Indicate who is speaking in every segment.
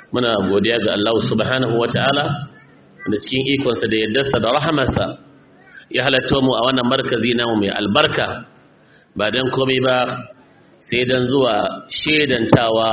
Speaker 1: muna godiya ga Allah subhanahu wata'ala da cikin ikonsa da yaddarsa da rahamarsa ya halatta mu a wannan markazi namu mai albarka ba don komai ba sai don zuwa shedantawa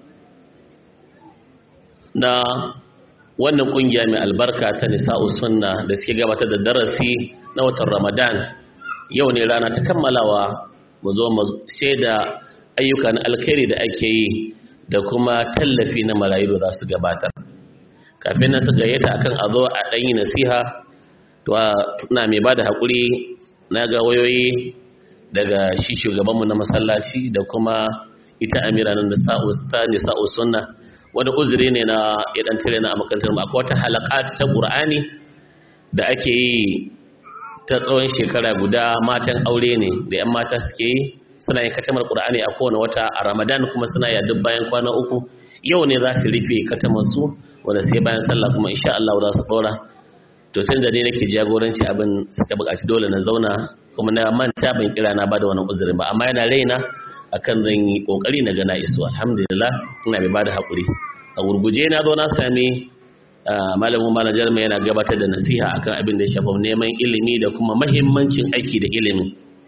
Speaker 1: na wannan kungiya mai albarka ta nisa'u sunna da suke gabatar da darasi na watan ramadan yau ne rana ta kammalawa mu zo mu shaida ayyukan alkhairi da ake yi da kuma tallafi na marayu da za su gabatar kafin nan su gayyata akan a zo a ɗanyi nasiha to na mai ba da haƙuri na ga wayoyi daga shi shugabanmu na masallaci da kuma ita amira nan da sa'u sunna wani uzuri ne na idan tare na a makarantar mu akwai wata halakat ta qur'ani da ake yi ta tsawon shekara guda matan aure ne da yan mata suke yi suna yin katamar qur'ani a kowane wata a ramadan kuma suna yi duk bayan kwana uku yau ne za su rufe katamar su wanda sai bayan sallah kuma insha Allah za su dora to tun da ne nake jagoranci abin suka buƙaci dole na zauna kuma na manta ban kira na bada wannan uzurin ba amma yana raina akan zan yi kokari na gana isu alhamdulillah ina mai bada hakuri a gurguje na zo na sami malamin manajar mai yana gabatar da nasiha akan abin da ya shafa neman ilimi da kuma mahimmancin aiki da ilimi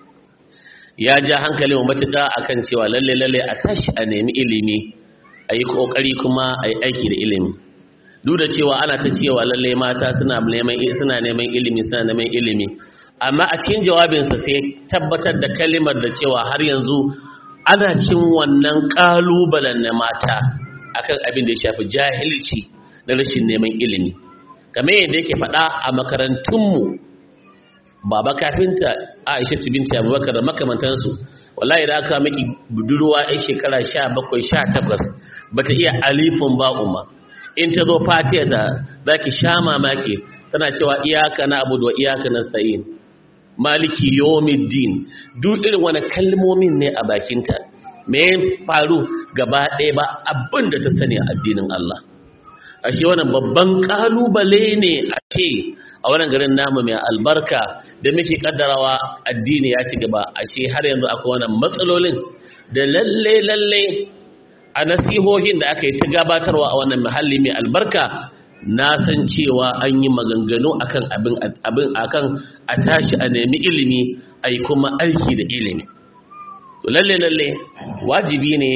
Speaker 1: ya ja hankali mu matuƙa akan cewa lalle lalle a tashi a nemi ilimi a yi kokari kuma a yi aiki da ilimi duk da cewa ana ta cewa lalle mata suna neman suna neman ilimi suna neman ilimi amma a cikin jawabinsa sai tabbatar da kalimar da cewa har yanzu ana cin wannan kalubalen na mata akan abin da ya shafi jahilci da rashin neman ilimi kamar yadda yake faɗa a makarantunmu baba kafinta aisha binti abubakar da makamantansu wallahi da aka miki budurwa yan shekara sha bakwai sha takwas bata iya alifin ba'uma in ta zo fatiya da za ki sha mamaki tana cewa iyaka na abu da iyaka na sa'in maliki yomiddin duk irin wani kalmomin ne a bakinta me faru gaba ɗaya ba abin da ta sani a addinin Allah ashe wannan babban kalubale ne a ce a wannan garin namu mai albarka da muke kaddarawa addini ya ci gaba ashe har yanzu akwai wannan matsalolin da lalle lalle a nasihohin da aka yi ta gabatarwa a wannan muhalli mai albarka na san cewa an yi maganganu akan abin abin akan a tashi a nemi ilimi a yi kuma aiki da ilimi lalle lalle wajibi ne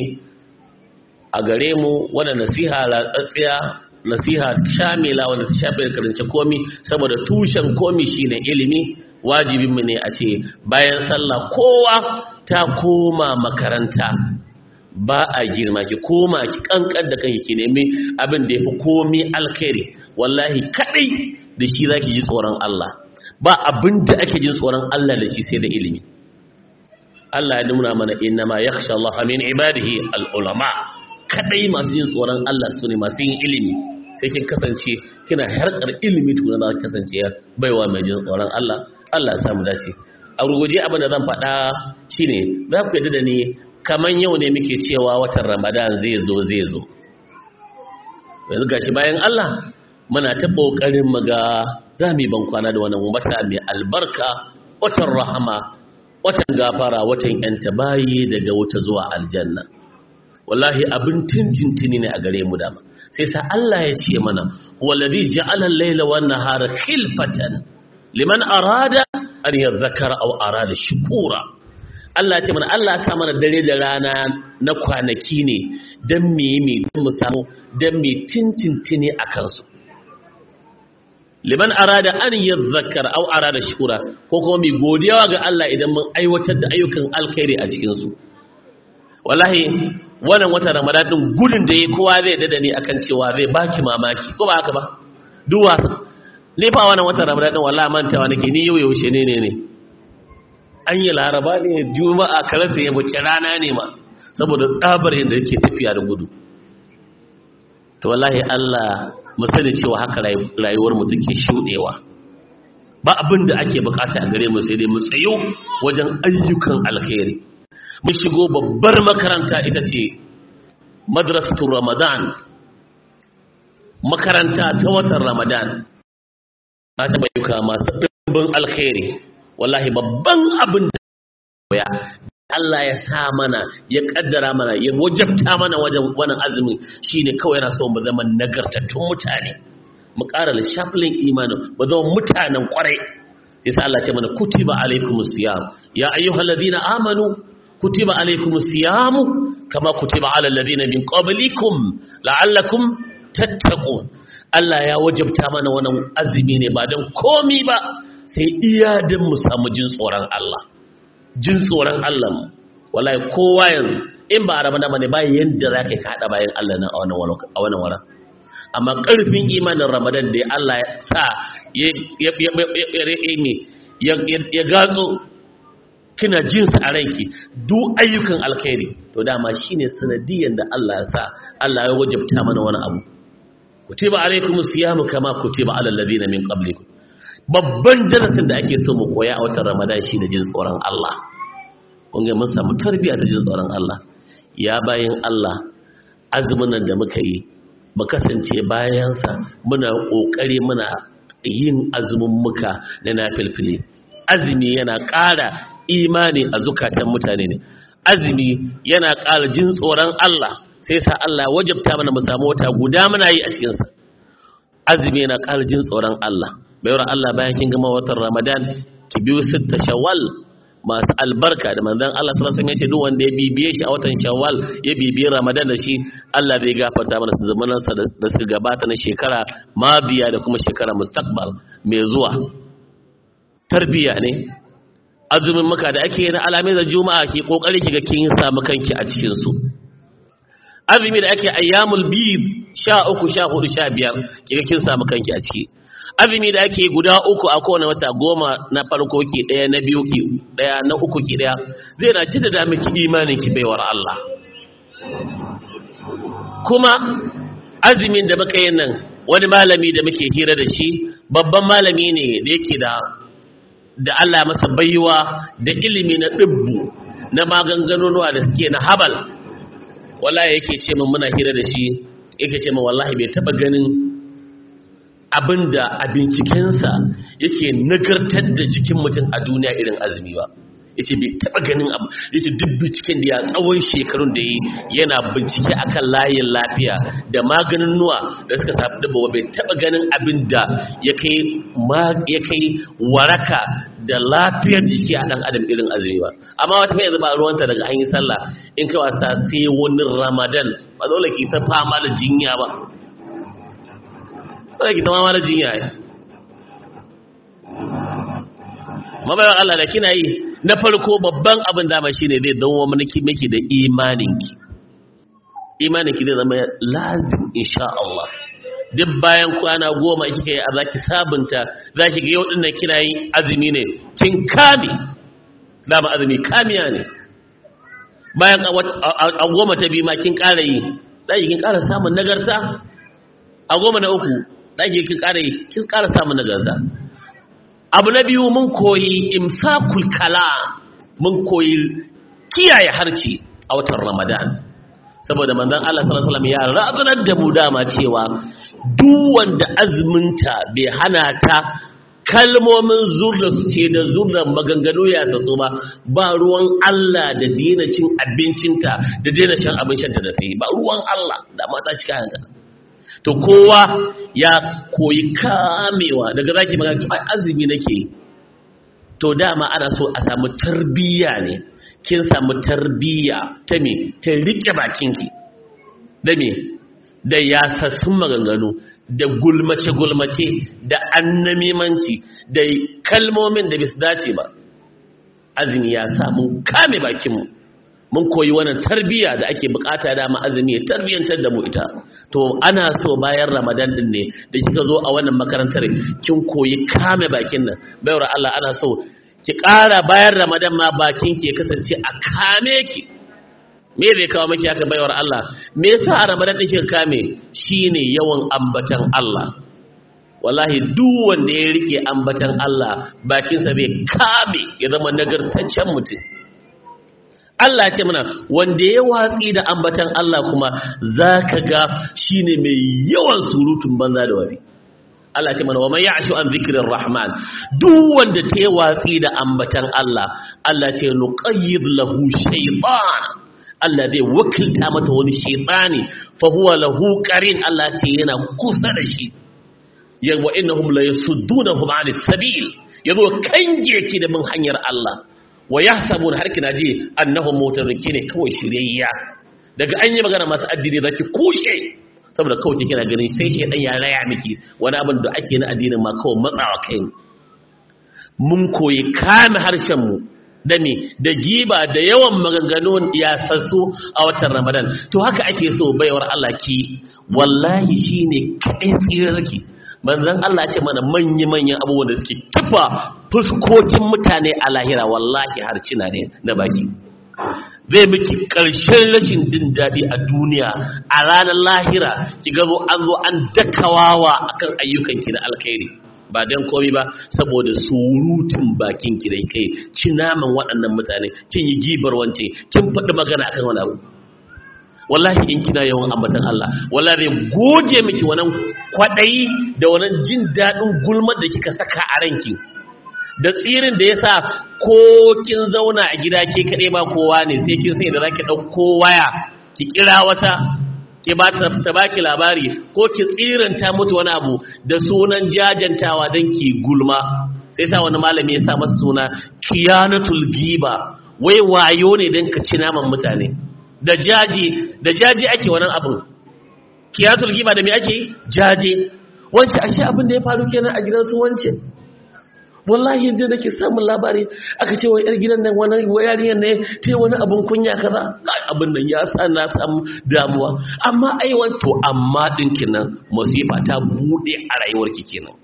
Speaker 1: a gare mu wadda nasiha latsatsiya nasiha shamila wanda ta shafi karance komi saboda tushen komi shine ilimi wajibin mu ne a ce bayan sallah kowa ta koma makaranta ba a girma ki koma ki kankan da kanki ki nemi abin da yafi komi alkhairi wallahi kadai da shi zaki ji tsoron Allah ba abin da ake jin tsoron Allah da shi sai da ilimi Allah ya nuna mana innama yakhsha Allah min ibadihi al-ulama kadai masu yin tsoron Allah su ne masu yin ilimi sai kin kasance kina harkar ilimi tukuna za ka kasance baiwa mai jin tsoron Allah Allah ya samu dace a ruguje abin da zan faɗa shine za ku yadda da ni kaman yau ne muke cewa watan Ramadan zai zo zai zo yanzu gashi bayan Allah muna ta kokarin mu ga za mu yi ban kwana da wannan wata mai albarka watan rahama watan gafara watan yanta bayi daga wuta zuwa aljanna wallahi abin tintintini ne a gare mu dama sai sa Allah ya ce mana wallazi ja'ala al-layla wan nahara khilfatan liman arada an yadhakkara aw arada shukura Allah ya ce mana Allah ya sa mana dare da rana na kwanaki ne dan me yi dan mu samu dan me tintintini akan su liman arada an yadhakkara aw arada shukura ko kuma mai godiya ga Allah idan mun aiwatar da ayyukan alkhairi a cikin su wallahi wannan wata ramadan din gudun da yayi kowa zai dada ni akan cewa zai baki mamaki ko ba haka ba duk wasa ne fa wannan wata ramadan din wallahi mantawa nake ni yau yaushe ne ne ne an yi laraba ne juma'a karasa ya bace rana ne ma saboda tsabar yadda yake tafiya da gudu to wallahi Allah mu sani cewa haka rayuwar mu take shudewa ba abin da ake bukata a gare mu sai dai mu tsayo wajen ayyukan alkhairi mun shigo babbar makaranta ita ce madrasatul ramadan makaranta ta watan ramadan ta taɓa yuka masu ɗimbin alkhairi wallahi babban abin da ya Allah ya sa mana ya kaddara mana ya wajabta mana wajen wannan azumi shine kawai yana so mu zama nagartattun mutane mu ƙara lishafin imanin mu zama mutanen ƙwarai yasa Allah ce mana kutiba alaikumus siyam ya ayyuhalladhina amanu kutiba alaikumus siyamu kama kutiba alal ladina min qablikum la'allakum tattaqun Allah ya wajabta mana wannan azumi ne ba dan komi ba sai iya dan mu samu jin tsoron Allah jin tsoron Allah mu wallahi kowa yanzu in ba ramadan bane ba yanda zaka ka hada bayan Allah nan a wannan a wannan wara amma karfin imanin ramadan da Allah ya sa ya ya ya gatso kina jin sa a ranki duk ayyukan alkhairi to dama shine sanadiyan da Allah ya sa Allah ya wajabta mana wani abu kutiba alaikumus siyamu kama kutiba alal ladina min qablikum babban darasin da ake so mu koya a watan ramadan shine jin tsoron Allah kun ga mun samu tarbiyya ta jin tsoron Allah ya bayin Allah azumin nan da muka yi mu kasance bayansa muna kokari muna yin azumin muka na nafilfili azumi yana ƙara imani a zukatan mutane ne azumi yana ƙara jin tsoron Allah sai sa Allah wajabta mana mu samu wata guda muna yi a cikinsa azumi yana ƙara jin tsoron Allah bayar Allah bayan kin gama watan Ramadan ki biyu sitta Shawwal masu albarka da manzon Allah sallallahu alaihi wasallam ya ce duk wanda ya bibiye shi a watan Shawwal ya bibiye Ramadan da shi Allah zai gafarta mana su zamanan sa da suka gabata na shekara mabiya da kuma shekara mustaqbal mai zuwa tarbiya ne azumin muka da ake na alamai da juma'a ki kokari kiga kin samu kanki a cikin su azumi da ake ayyamul bid 13 14 15 kiga kin samu kanki a ciki azumi da ake guda uku a kowane wata goma na farko ki daya na biyu ki daya na uku ki daya zai na ci da miki imanin ki baiwar Allah kuma azumin da muka yin nan wani malami da muke hira da shi babban malami ne da yake da da Allah masa baiwa da ilimi na dubbu na maganganunuwa da suke na habal wallahi yake ce min muna hira da shi yake ce min wallahi bai taba ganin abinda a bincikensa yake nagartar da jikin mutum a duniya irin azumi ba yace bai taba ganin abu yace duk binciken da ya tsawon shekarun da yi yana bincike akan layin lafiya da maganin nuwa da suka safi dabba bai taba ganin abin da ya kai ya kai waraka da lafiyar jiki a dan adam irin azumi ba amma wata kai ba ruwanta daga an yi sallah in kai wasa sai wani ramadan ba dole ki ta fama da jinya ba dole ki ta fama da jinya mabayan Allah da kina yi na farko babban abin dama shine zai dawo miki miki da imaninki imaninki zai zama lazim insha Allah duk bayan kwana goma kika yi zaki sabunta zaki ga yau dinnan kina yi azumi ne kin kame dama azumi kamiya ne bayan a goma ta biyu ma kin ƙara yi zaki kin ƙara samun nagarta a goma na uku zaki kin ƙara yi kin ƙara samun nagarta abu na biyu mun koyi imsakul kala mun koyi kiyaye harci a watan ramadan saboda manzon Allah sallallahu alaihi wasallam ya razanar da mu dama cewa duk wanda azminta bai hana ta kalmomin zurda su ce da zurdan maganganu ya saso ba ba ruwan Allah da daina cin abincinta da daina shan abin shanta da sai ba ruwan Allah da mata cika hanta to kowa ya koyi kamewa daga zaki magana ai azumi nake to dama ana so a samu tarbiyya ne kin samu tarbiyya ta me ta rike bakinki da me da yasassun maganganu da gulmace gulmace da annamimanci da kalmomin da bisu dace ba azumi ya samu kame bakinmu mun koyi wannan tarbiyya da ake bukata dama azumi ya tarbiyantar da mu ita to ana so bayan ramadan din ne da kika zo a wannan makarantar kin koyi kame bakin nan bayar Allah ana so ki ƙara bayan ramadan ma bakin ki ya kasance a kame ki me zai kawo miki haka bayar Allah me yasa a ramadan din kika kame shine yawan ambatan Allah wallahi duk wanda ya rike ambatan Allah bakinsa bai kame ya zama nagartaccen mutum Allah ce mana wanda ya watsi da ambatan Allah kuma za ka ga shi ne mai yawan surutun banza da wari Allah ce mana wa man ya'shu an dhikrir rahman duk wanda ta yi watsi da ambatan Allah Allah ce nuqayyid lahu shaytan Allah zai wakilta mata wani shaytani fa huwa lahu qarin Allah ce yana kusa da shi ya wa innahum la yasuddunahum 'anis sabil yazo kange ki da bin hanyar Allah wa yahsabun har kina ji annahum mutarriki ne kawai shiryayya daga an yi magana masu addini zaki kushe saboda kawai kina ganin sai shi dan ya raya miki wani abin da ake na addinin ma kawai matsawa kai mun koyi kame harshen mu da me da giba da yawan maganganun yasassu a watan Ramadan to haka ake so baiwar Allah ki wallahi shine kai tsirarki manzon Allah ya ce mana manya manyan abubuwan da suke tufa fuskokin mutane a lahira wallahi harcina ne na baki zai miki ƙarshen rashin jin daɗi a duniya a ranar lahira ki gazo an zo an dakawawa akan ayyukanki na alkhairi ba don komai ba saboda surutun bakin ki da kai ci naman waɗannan mutane kin yi gibar wance kin faɗi magana akan wani abu wallahi in kina yawan ambatan Allah wallahi zai goge miki wannan kwaɗayi da wannan jin daɗin gulmar da kika saka a ranki da tsirin da yasa ko kin zauna a gida ke kaɗai ba kowa ne sai kin sai da zaki ɗauko waya ki kira wata ki ba ta ta baki labari ko ki tsiranta mutu wani abu da sunan jajantawa don ki gulma sai sa wani malami ya sa masa suna kiyanatul giba wai wayo ne don ka ci naman mutane da jaji da jaji ake wannan abin kiyanatul giba da me ake jaje wance ashe abin da ya faru kenan a gidan su wance wallahi yanzu nake samun labari aka ce wa yar gidan nan wani yarinyar ne ta yi wani abin kunya kaza kai abin nan ya sa na samu damuwa amma ai to amma dinkin nan musifa ta bude a rayuwarki kenan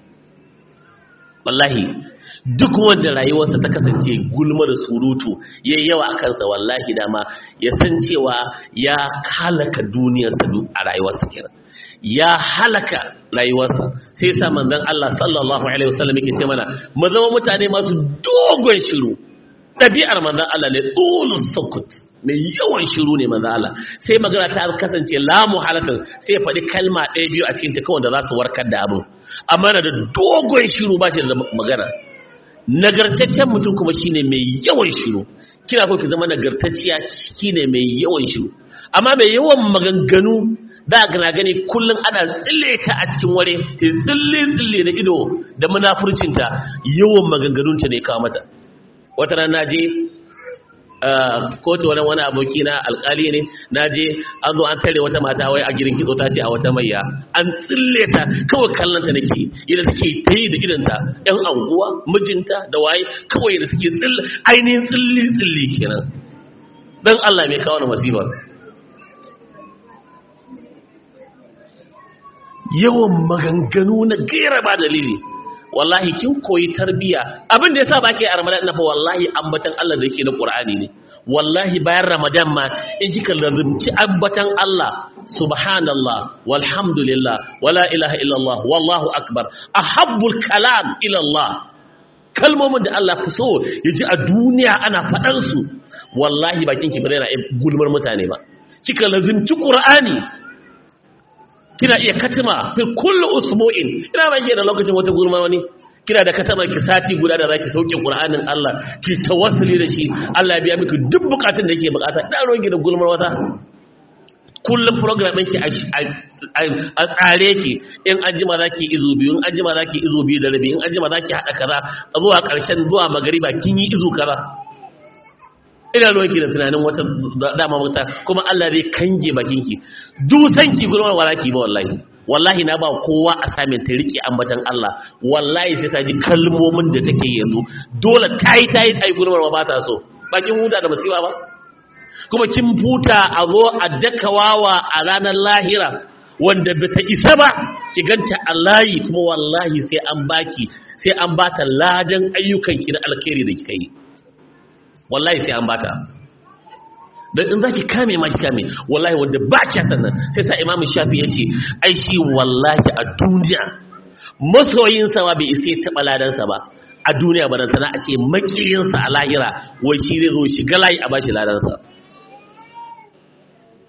Speaker 1: wallahi duk wanda rayuwarsa ta kasance gulma da surutu yayi yawa a kansa wallahi dama ya san cewa ya halaka duniyarsa a rayuwarsa kenan ya halaka rayuwarsa sai sa manzon Allah sallallahu alaihi wasallam yake ce mana mu zama mutane masu dogon shiru dabi'ar manzon Allah ne dulus sukut mai yawan shiru ne manzon Allah sai magana ta kasance la muhalatan sai ya faɗi kalma ɗaya biyu a cikin ta kawai da za su warkar da abin amma na da dogon shiru ba shi da magana nagartaccen mutum kuma shine mai yawan shiru kina ko ki zama nagartacciya shine mai yawan shiru amma mai yawan maganganu da gana gani kullum ana tsille ta a cikin ware ta tsille tsille da ido da munafurcinta yawan maganganunta ne kawo mata wata ran na je kotu wani wani aboki na alkali ne na je an zo an tare wata mata wai a gidan kitso ta ce a wata mayya an tsille ta kawai kallonta nake yadda take ta yi da idanta yan anguwa mijinta da waye kawai da take tsille ainihin tsilli tsilli kenan dan Allah mai kawo na masifa yawan maganganu na gaira ba dalili wallahi kin koyi tarbiya abin da yasa ba ke a ramadan na fa wallahi ambatan Allah da yake na qur'ani ne wallahi bayan ramadan ma in kika lazumci ambatan Allah subhanallah walhamdulillah wala ilaha illallah wallahu akbar ahabbul kalam ila Allah kalmomin da Allah fi so yaji a duniya ana faɗan su wallahi bakin ki bare na gulmar mutane ba kika lazumci qur'ani kina iya katima fi kullu usbu'in ina ba ke da lokacin wata gurma wani kina da katama ki sati guda da zaki sauke qur'anin Allah ki tawassuli da shi Allah ya biya miki duk bukatun da yake bukata da ruwan ki da gulmar wata kullum program ɗinki a tsare ki in an jima za ki izu biyu in an jima za ki izu biyu da rabi in an jima za ki haɗa kaza zuwa ƙarshen zuwa magariba kin yi izu kaza ina ruwanki da tunanin wata dama wata kuma Allah zai kange bakinki dusanki gurmar walaki ba wallahi wallahi na ba kowa a samin ta rike ambatan Allah wallahi sai ta ji kalmomin da take yanzu dole tayi tayi tayi gurmar ba ta so bakin huta da musiba ba kuma kin futa a zo a dakawawa a ranar lahira wanda bata isa ba ki ganta a layi kuma wallahi sai an baki sai an bata ladan ayyukanki na alkhairi da kika yi wallahi sai an bata dan in zaki kame ma ki kame wallahi wanda ba ki sannan sai sa imamu shafi ya ce ai shi wallahi a duniya masoyin sa ba bai isa taba ladan sa ba a duniya ba sana a ce makiyin sa a lahira wai shi zai zo shiga layi a bashi ladan sa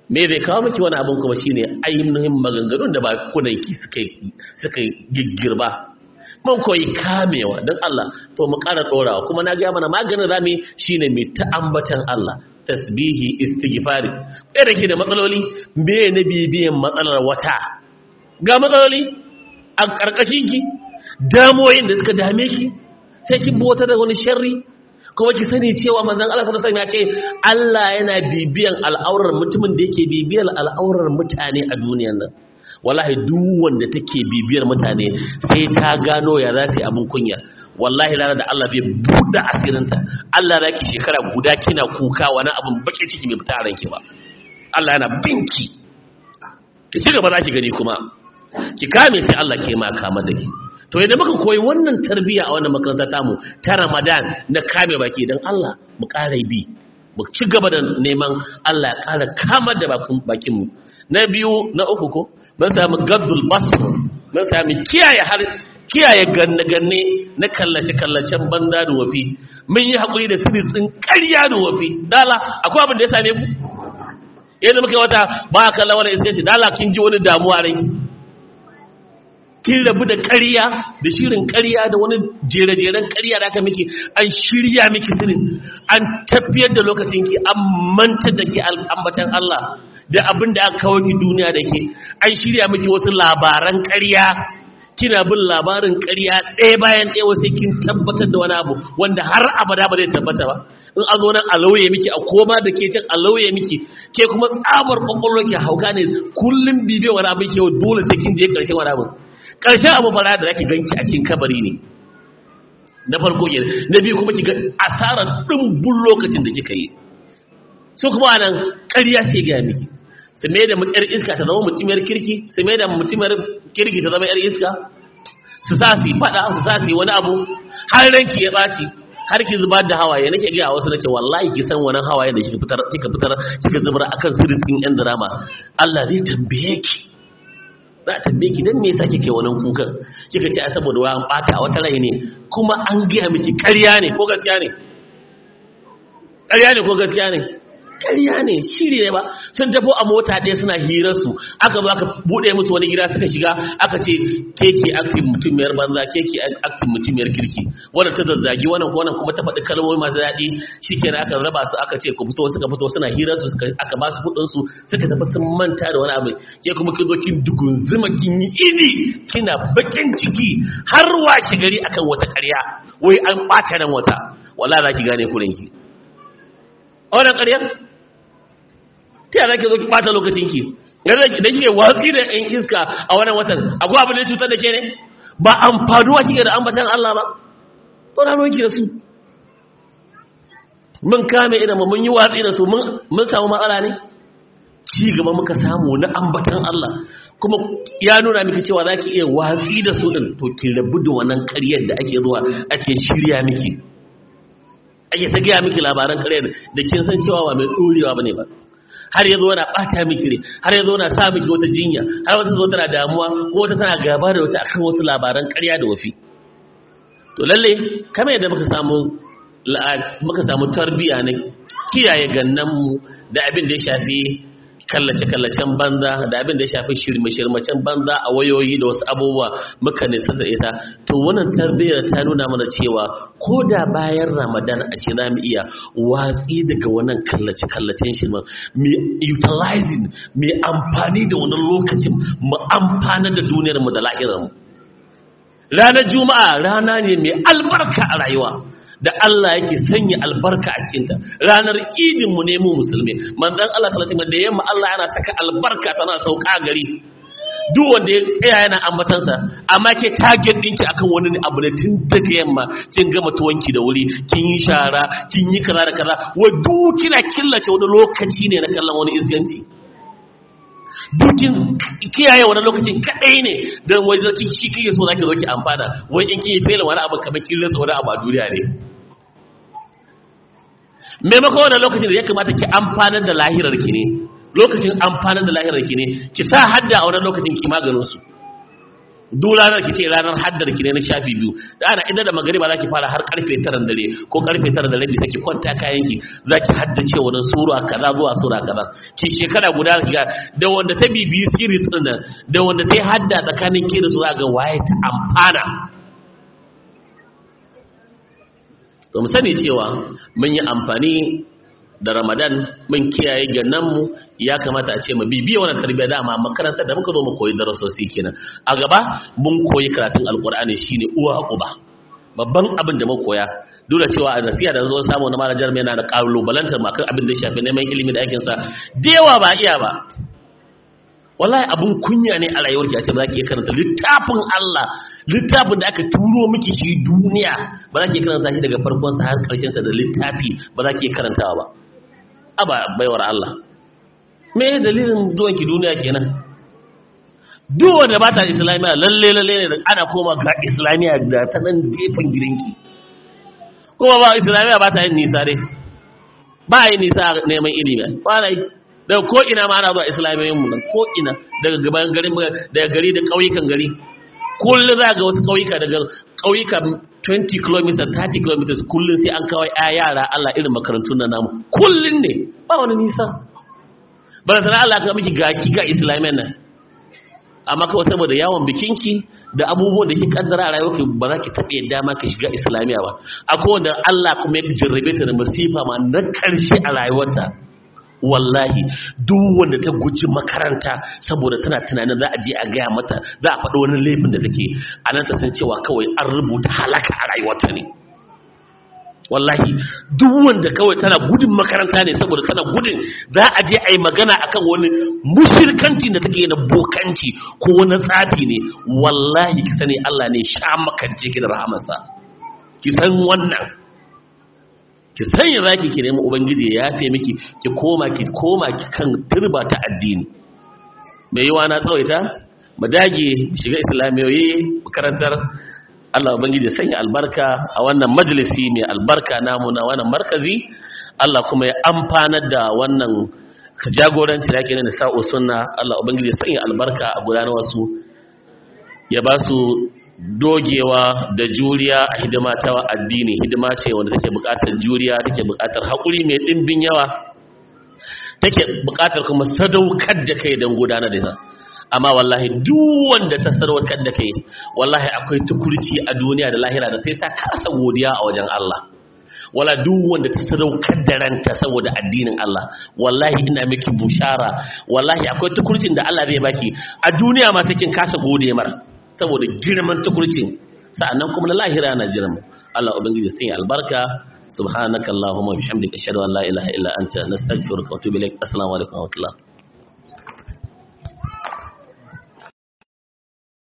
Speaker 1: me bai kawo miki wani abin kuma shine ainihin maganganun da ba kunanki suka suka giggirba mun koyi kamewa don Allah to mu ƙara ɗorawa kuma na gaya mana maganin rami shine mai ta ambatan Allah tasbihi istighfari ɗaya da ke da matsaloli me na bibiyan matsalar wata ga matsaloli a ƙarƙashin ki damoyin da suka dame ki sai kin bi wata da wani sharri kuma ki sani cewa manzon Allah sallallahu alaihi wasallam ya ce Allah yana bibiyan al'aurar mutumin da yake bibiyar al'aurar mutane a duniyar nan wallahi duk wanda take bibiyar mutane sai ta gano ya za su yi abin kunya wallahi ranar da Allah bai buɗe asirinta Allah za ki shekara guda kina kuka wani abin bakin ciki mai fita a ranki ba Allah yana binki ki ci gaba za ki gani kuma ki kame sai Allah ke ma kama da ki to idan muka koyi wannan tarbiyya a wannan makaranta tamu ta Ramadan na kame baki dan Allah mu ƙara bi mu ci gaba da neman Allah ya ƙara kamar da bakin mu na biyu na uku ko mun samu gaddul basr mun samu kiyaye har kiyaye ganne ganne na kallace kallacen banda da wafi mun yi hakuri da sirrin ƙarya da wafi dala akwai abin da ya same ku yadda muka wata ba kallon wani iskanci dala kin ji wani damuwa rai kin rabu da ƙarya da shirin ƙarya da wani jere-jeren ƙarya da aka miki an shirya miki sirri an tafiyar da lokacinki an mantar da ke ambatan Allah da abin da aka kawo ki duniya da ke an shirya miki wasu labaran ƙarya kina bin labarin ƙarya ɗaya bayan ɗaya wasu kin tabbatar da wani abu wanda har abada ba zai tabbata ba in an zo nan a lauye miki a koma da ke can a lauye miki ke kuma tsabar kwakwalwa ke hauka ne kullum bibiyo wani abin ke dole sai kin je ƙarshen wani abin ƙarshen abu fara da zaki ganki a cikin kabari ne na farko ke na biyu kuma ki ga asarar ɗimbin lokacin da kika yi su kuma nan ƙarya sai ga miki su mai da yar iska ta zama mutumiyar kirki su mai da mutumiyar kirki ta zama yar iska su sa su faɗa su sa su wani abu har ranki ya ɓaci har ki zubar da hawaye nake ga wasu nace wallahi ki san wannan hawaye da kika fitar kika fitar kika zubar akan sirrin yan drama Allah zai tambaye ki za a tambaye ki dan me yasa kike wannan kukan kika ce a saboda wa an bata wata rai ne kuma an gaya miki ƙarya ne ko gaskiya ne ƙarya ne ko gaskiya ne ƙarya ne shiri ne ba sun tafo a mota ɗaya suna hirar su aka zo aka buɗe musu wani gida suka shiga aka ce keke aktin mutumiyar banza keke aktin mutumiyar kirki wannan ta zazzagi wannan wannan kuma ta faɗi kalmomi masu daɗi shikenan aka raba su aka ce ku fito suka fito suna hirar su aka ba su kuɗin su suka tafi sun manta da wani abu ke kuma kin zo kin dugunzuma kin yi ini kina bakin ciki har washe gari akan wata ƙarya wai an ɓata ran wata wala za ki gane kurenki a wannan ƙarya ta yana ke zo ki ɓata lokacinki da kike watsi da ɗan iska a wannan watan akwai abin da cutar da ke ne ba amfanuwa kike da ambatan Allah ba to na roki da su mun kame idan mun yi watsi da su mun samu matsala ne ci gaba muka samu na ambatan Allah kuma ya nuna miki cewa za ki iya watsi da su ɗin to ki rabu da wannan ƙaryar da ake zuwa ake shirya miki ake ta gaya miki labaran ƙaryar da kin san cewa ba mai ɗorewa ba ne ba har ya zo na ɓata miki ne har ya zo na sa miki wata jinya har wata zo tana damuwa ko wata tana gaba da wata akan wasu labaran ƙarya da wafi to lalle kamar yadda muka samu muka samu tarbiya ne kiyaye gannanmu da abin da ya shafi kallace-kallacen banza da abin da ya shafi shirme-shirmacen banza a wayoyi da wasu abubuwa muka nisa da ita to wannan tarbiyyar ta nuna mana cewa ko da bayan ramadan a ce za mu iya watsi daga wannan kallace-kallacen shirman mai utilizing mai amfani da wannan lokacin mu amfana da duniyarmu da lahirarmu ranar juma'a rana ne mai albarka a rayuwa da Allah yake sanya albarka a cikinta ranar idin mu ne mu musulmi manzon Allah sallallahu alaihi da yamma Allah yana saka albarka tana sauka gari duk wanda ya tsaya yana ambatansa amma ke target dinki akan wani abu ne tun daga yamma kin gama tuwanki da wuri kin yi shara kin yi kaza da kaza wa duk kina killace wani lokaci ne na kallon wani isganci dukin kiyaye wani lokacin kadai ne don wai zaki shi kike so zaki zo ki amfana wai in kin yi fela wani abu kamar kin rasa wani abu a duniya ne maimakon wannan lokacin da ya kamata ki amfanar da lahirar ki ne lokacin amfanar da lahirar ki ne ki sa hadda a wannan lokacin ki maganin su duk ranar ki ce ranar haddar ki ne na shafi biyu da ana idan da magariba za ki fara har karfe tara dare ko karfe tara da rabi sai ki kwanta kayan ki za ki haddace wani sura kaza zuwa sura kaza ki shekara guda ki ga da wanda ta bibiyi series din nan da wanda ta yi hadda tsakanin ki da su za ga waye ta amfana to mu sani cewa mun yi amfani da ramadan mun kiyaye gannanmu ya kamata a ce mu bibiya wannan tarbiyya dama makarantar da muka zo mu koyi darasosi kenan a gaba mun koyi karatun alkur'ani shine uwa uba babban abin da muka koya duk da cewa a nasiha da zo samu na malajar mai yana da kalubalantar makan abin da ya shafi neman ilimi da aikinsa da yawa ba iya ba wallahi abun kunya ne a rayuwarki a ce ba za ki iya karanta littafin Allah littafin da aka turo miki shi duniya ba za ki iya karanta shi daga farkon sa har karshen sa da littafi ba za ki iya karantawa ba aba baiwar Allah me dalilin zuwan ki duniya kenan duk wanda ba ta islamiya lalle lalle ne ana koma ga islamiya da ta nan gefen gidanki kuma ba islamiya ba ta yin nisa dai ba yin nisa neman ilimi ba na yi daga ko'ina ma ana zuwa islamiyoyinmu nan ko'ina daga gaban gari daga gari da ƙauyukan gari kullum za ga wasu ƙauyuka daga ƙauyuka 20 km 30 km kullum sai an kawai ya yara Allah irin makarantun na namu kullum ne ba wani nisa ba da sana Allah ka miki gaki ga islamiyan nan amma kawai saboda yawon bikinki da abubuwan da ke kaddara a rayuwarki ba za ki taɓa yadda ma ki shiga islamiya ba akwai wanda Allah kuma ya jarrabe ta da masifa ma na ƙarshe a rayuwarta wallahi duk wanda ta guji makaranta saboda tana tunanin za a je a gaya mata za a faɗi wani laifin da take a nan ta san cewa kawai an rubuta halaka a rayuwarta ne wallahi duk wanda kawai tana gudun makaranta ne saboda tana gudun za a je a yi magana akan wani mushirkanci da take na bokanci ko wani tsafi ne wallahi ki sani Allah ne sha makance ki da rahamarsa ki san wannan ki sanya zaki ki nemi ubangiji ya yafe miki ki koma ki koma ki kan turba ta addini mai yiwa na tsawaita mu dage shiga islamiyoyi makarantar Allah ubangiji ya sanya albarka a wannan majalisi mai albarka namu na wannan markazi Allah kuma ya amfanar da wannan jagoranci da yake na sa'o sunna Allah ubangiji ya sanya albarka a gudanar wasu ya ba su dogewa da juriya a hidima ta addini hidima ce wanda take buƙatar juriya take buƙatar haƙuri mai ɗimbin yawa take buƙatar kuma sadaukar da kai don gudanar da ita amma wallahi duk wanda ta sadaukar da kai wallahi akwai tukurci a duniya da lahira da sai ta kasa godiya a wajen Allah wala duk wanda ta sadaukar da ranta saboda addinin Allah wallahi ina miki bushara wallahi akwai tukurcin da Allah zai baki a duniya ma sai kin kasa gode mara saboda girman tukurcin sa'annan kuma na lahira na jiran Allah ubangiji sai albarka subhanakallahumma bihamdika ashhadu an la ilaha illa anta nastaghfiruka wa atubu ilaik assalamu alaikum wa rahmatullah